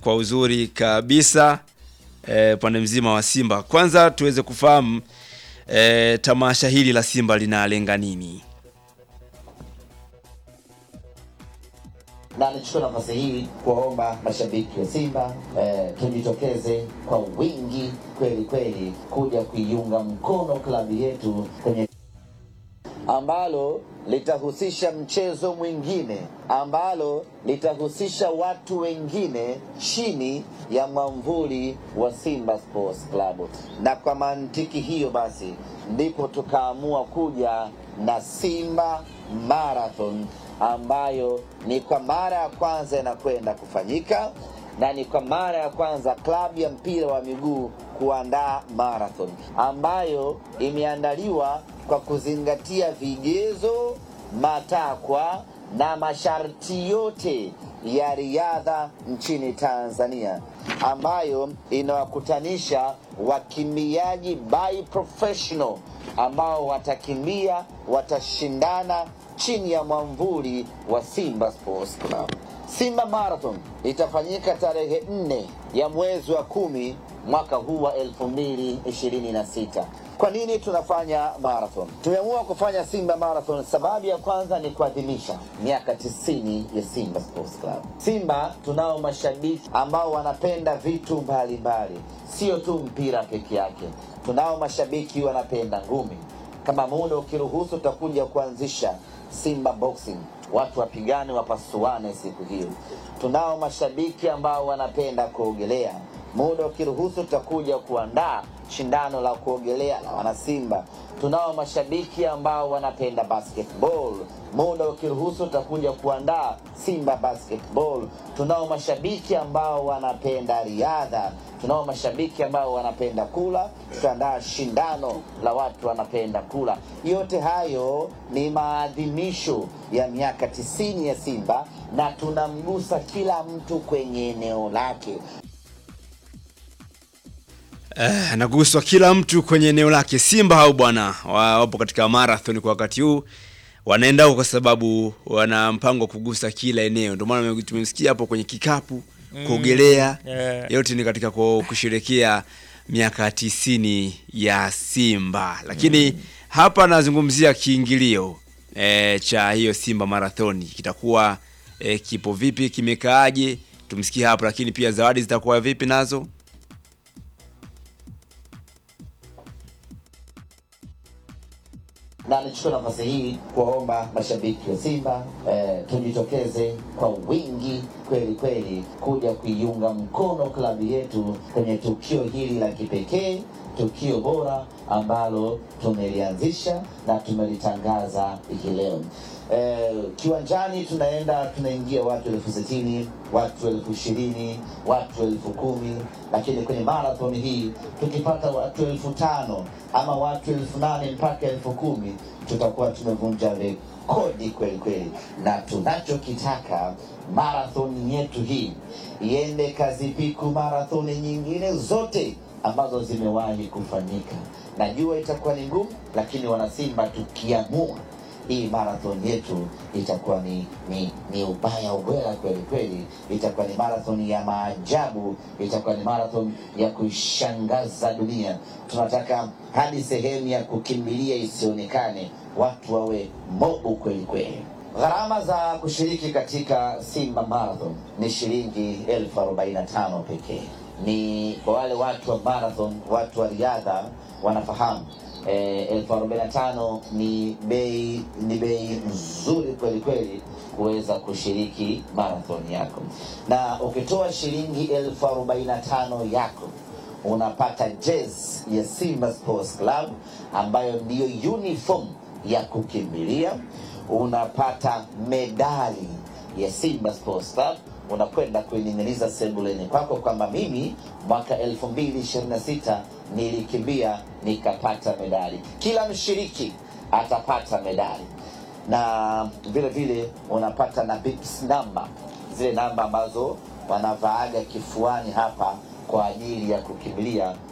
kwa uzuri kabisa upande e, mzima wa Simba. Kwanza tuweze kufahamu e, tamasha hili la Simba linalenga nini? na nichukue nafasi hii kuwaomba mashabiki wa Simba eh, tujitokeze kwa wingi kweli kweli kuja kuiunga mkono klabu yetu kwenye ambalo litahusisha mchezo mwingine ambalo litahusisha watu wengine chini ya mwamvuli wa Simba Sports Club. Na kwa mantiki hiyo basi ndipo tukaamua kuja na Simba Marathon ambayo ni kwa mara ya kwanza inakwenda kufanyika na ni kwa mara ya kwanza klabu ya mpira wa miguu kuandaa marathon ambayo imeandaliwa kwa kuzingatia vigezo, matakwa na masharti yote ya riadha nchini Tanzania ambayo inawakutanisha wakimbiaji by professional ambao watakimbia, watashindana chini ya mwamvuli wa Simba Sports Club. Simba Marathon itafanyika tarehe nne ya mwezi wa kumi mwaka huu wa 2026. Kwa nini tunafanya marathon? Tumeamua kufanya Simba Marathon, sababu ya kwanza ni kuadhimisha miaka 90 ya Simba Sports Club. Simba tunao mashabiki ambao wanapenda vitu mbalimbali, sio tu mpira peke yake. Tunao mashabiki wanapenda ngumi. Kama muda ukiruhusu, tutakuja kuanzisha Simba Boxing, watu wapigane wapasuane siku hiyo. Tunao mashabiki ambao wanapenda kuogelea. Muda ukiruhusu, tutakuja kuandaa shindano la kuogelea la wanasimba. Tunao mashabiki ambao wanapenda basketball. Muda ukiruhusu, tutakuja kuandaa Simba Basketball. Tunao mashabiki ambao wanapenda riadha. Tunao mashabiki ambao wanapenda kula, tutaandaa shindano la watu wanapenda kula. Yote hayo ni maadhimisho ya miaka tisini ya Simba na tunamgusa kila mtu kwenye eneo lake. Eh, naguswa kila mtu kwenye eneo lake. Simba hao bwana wapo katika marathon kwa wakati huu, wanaenda huko kwa sababu wana mpango wa kugusa kila eneo. Ndio maana tumemsikia hapo kwenye kikapu, kuogelea, yeah. yote ni katika kusherekea miaka tisini ya Simba, lakini hapa nazungumzia kiingilio eh, cha hiyo Simba marathoni kitakuwa eh, kipo vipi, kimekaaje? Tumsikie hapo, lakini pia zawadi zitakuwa vipi nazo na nichukue nafasi hii kuwaomba mashabiki wa Simba eh, tujitokeze kwa wingi kweli kweli kuja kuiunga mkono klabu yetu kwenye tukio hili la kipekee, tukio bora ambalo tumelianzisha na tumelitangaza hii leo. Eh, kiwanjani tunaenda tunaingia watu elfu sitini watu elfu ishirini watu elfu kumi lakini kwenye marathon hii tukipata watu elfu tano ama watu elfu nane mpaka elfu kumi tutakuwa tumevunja rekodi kweli kweli, na tunachokitaka marathon yetu hii iende kazipiku marathoni nyingine zote ambazo zimewahi kufanyika. Najua itakuwa ni ngumu, lakini wanasimba tukiamua hii marathon yetu itakuwa ni, ni, ni ubaya ubwela kweli kweli, itakuwa ni marathon ya maajabu, itakuwa ni marathon ya kuishangaza dunia. Tunataka hadi sehemu ya kukimbilia isionekane, watu wawe mobu kweli kweli. Gharama za kushiriki katika Simba Marathon ni shilingi elfu arobaini na tano pekee. Ni kwa wale watu wa marathon, watu wa riadha wanafahamu eh, elfu arobaini na tano ni bei ni bei nzuri kweli kweli kuweza kushiriki marathon yako, na ukitoa shilingi elfu arobaini na tano yako unapata jezi ya Simba Sports Club ambayo ndiyo uniform ya kukimbilia, unapata medali ya Simba Sports Club unakwenda kuining'iniza sebuleni kwako kwamba mimi mwaka 2026 nilikimbia nikapata medali. Kila mshiriki atapata medali na vile vile unapata na bips namba, zile namba ambazo wanavaaga kifuani hapa kwa ajili ya kukimbilia